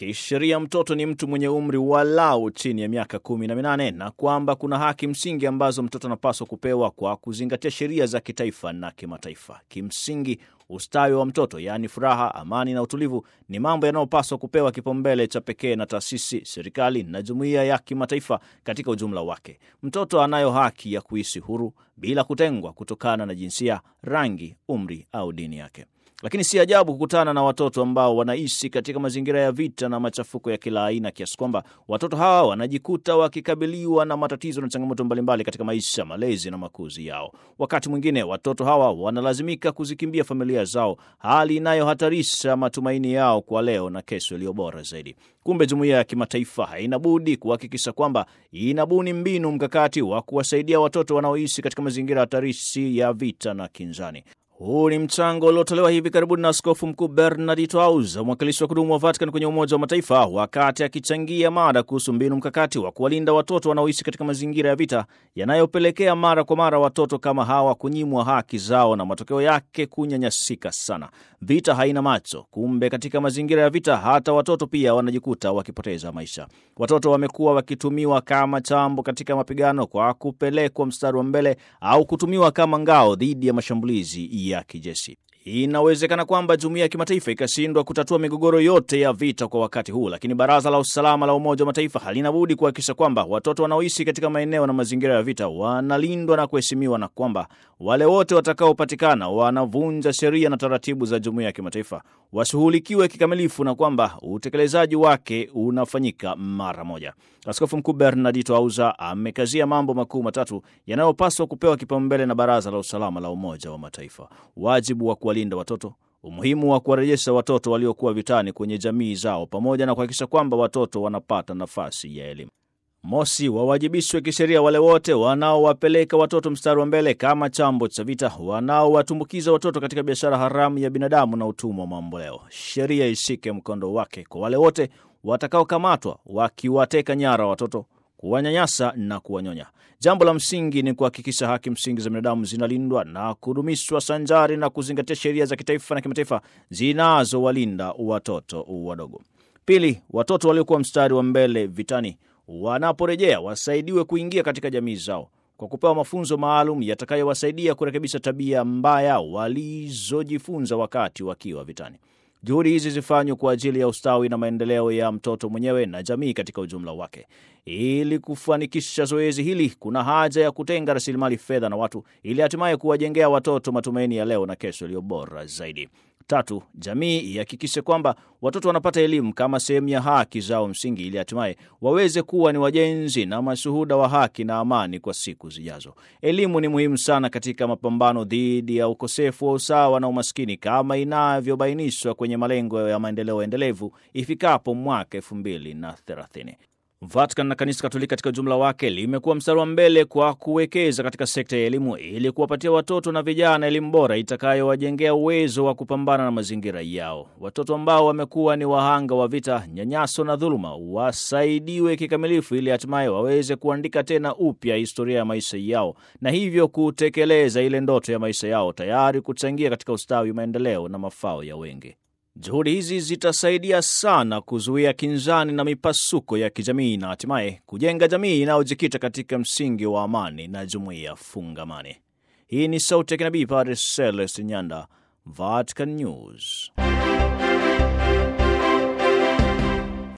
kisheria mtoto ni mtu mwenye umri walau chini ya miaka kumi na minane na kwamba kuna haki msingi ambazo mtoto anapaswa kupewa kwa kuzingatia sheria za kitaifa na kimataifa. Kimsingi, ustawi wa mtoto, yaani furaha, amani na utulivu, ni mambo yanayopaswa kupewa kipaumbele cha pekee na taasisi, serikali na jumuiya ya kimataifa katika ujumla wake. Mtoto anayo haki ya kuishi huru bila kutengwa kutokana na jinsia, rangi, umri au dini yake. Lakini si ajabu kukutana na watoto ambao wanaishi katika mazingira ya vita na machafuko ya kila aina, kiasi kwamba watoto hawa wanajikuta wakikabiliwa na matatizo na changamoto mbalimbali katika maisha, malezi na makuzi yao. Wakati mwingine watoto hawa wanalazimika kuzikimbia familia zao, hali inayohatarisha matumaini yao kwa leo na kesho iliyo bora zaidi. Kumbe jumuiya ya kimataifa haina budi kuhakikisha kwamba inabuni mbinu mkakati wa kuwasaidia watoto wanaoishi katika mazingira hatarishi ya vita na kinzani. Huu ni mchango uliotolewa hivi karibuni na Askofu Mkuu Bernardito Auza, mwakilishi wa kudumu wa Vatican kwenye Umoja wa Mataifa, wakati akichangia mada kuhusu mbinu mkakati wa kuwalinda watoto wanaoishi katika mazingira ya vita yanayopelekea mara kwa mara watoto kama hawa kunyimwa haki zao na matokeo yake kunyanyasika sana. Vita haina macho. Kumbe katika mazingira ya vita hata watoto pia wanajikuta wakipoteza maisha. Watoto wamekuwa wakitumiwa kama chambo katika mapigano kwa kupelekwa mstari wa mbele au kutumiwa kama ngao dhidi ya mashambulizi ya kijeshi. Inawezekana kwamba jumuiya ya kimataifa ikashindwa kutatua migogoro yote ya vita kwa wakati huu, lakini Baraza la Usalama la Umoja wa Mataifa halina budi kuhakikisha kwamba watoto wanaoishi katika maeneo na mazingira ya vita wanalindwa na kuheshimiwa, na kwamba wale wote watakaopatikana wanavunja sheria na taratibu za jumuiya ya kimataifa washughulikiwe kikamilifu, na kwamba utekelezaji wake unafanyika mara moja. Askofu Mkuu Bernardito Auza amekazia mambo makuu matatu yanayopaswa kupewa kipaumbele na Baraza la Usalama la Umoja wa Mataifa: wajibu wa kuwalinda watoto, umuhimu wa kuwarejesha watoto waliokuwa vitani kwenye jamii zao, pamoja na kuhakikisha kwamba watoto wanapata nafasi ya elimu. Mosi, wawajibishwe kisheria wale wote wanaowapeleka watoto mstari wa mbele kama chambo cha vita, wanaowatumbukiza watoto katika biashara haramu ya binadamu na utumwa wa mamboleo. Sheria ishike mkondo wake kwa wale wote watakaokamatwa wakiwateka nyara watoto, kuwanyanyasa na kuwanyonya. Jambo la msingi ni kuhakikisha haki msingi za binadamu zinalindwa na kudumishwa sanjari na kuzingatia sheria za kitaifa na kimataifa zinazowalinda watoto wadogo. Pili, watoto waliokuwa mstari wa mbele vitani wanaporejea wasaidiwe kuingia katika jamii zao kwa kupewa mafunzo maalum yatakayowasaidia kurekebisha tabia mbaya walizojifunza wakati wakiwa vitani. Juhudi hizi zifanywe kwa ajili ya ustawi na maendeleo ya mtoto mwenyewe na jamii katika ujumla wake. Ili kufanikisha zoezi hili, kuna haja ya kutenga rasilimali fedha na watu, ili hatimaye kuwajengea watoto matumaini ya leo na kesho iliyo bora zaidi. Tatu, jamii ihakikishe kwamba watoto wanapata elimu kama sehemu ya haki zao msingi, ili hatimaye waweze kuwa ni wajenzi na mashuhuda wa haki na amani kwa siku zijazo. Elimu ni muhimu sana katika mapambano dhidi ya ukosefu wa usawa na umaskini kama inavyobainishwa kwenye malengo ya maendeleo endelevu ifikapo mwaka elfu mbili na thelathini. Vatican na kanisa Katoliki katika ujumla wake limekuwa mstari wa mbele kwa kuwekeza katika sekta ya elimu ili kuwapatia watoto na vijana elimu bora itakayowajengea uwezo wa kupambana na mazingira yao. Watoto ambao wamekuwa ni wahanga wa vita, nyanyaso na dhuluma wasaidiwe kikamilifu ili hatimaye waweze kuandika tena upya historia ya maisha yao na hivyo kutekeleza ile ndoto ya maisha yao, tayari kuchangia katika ustawi, maendeleo na mafao ya wengi. Juhudi hizi zitasaidia sana kuzuia kinzani na mipasuko ya kijamii na hatimaye kujenga jamii inayojikita katika msingi wa amani na jumuiya fungamani. Hii ni sauti ya kinabii Padre Celeste Nyanda, Vatican News.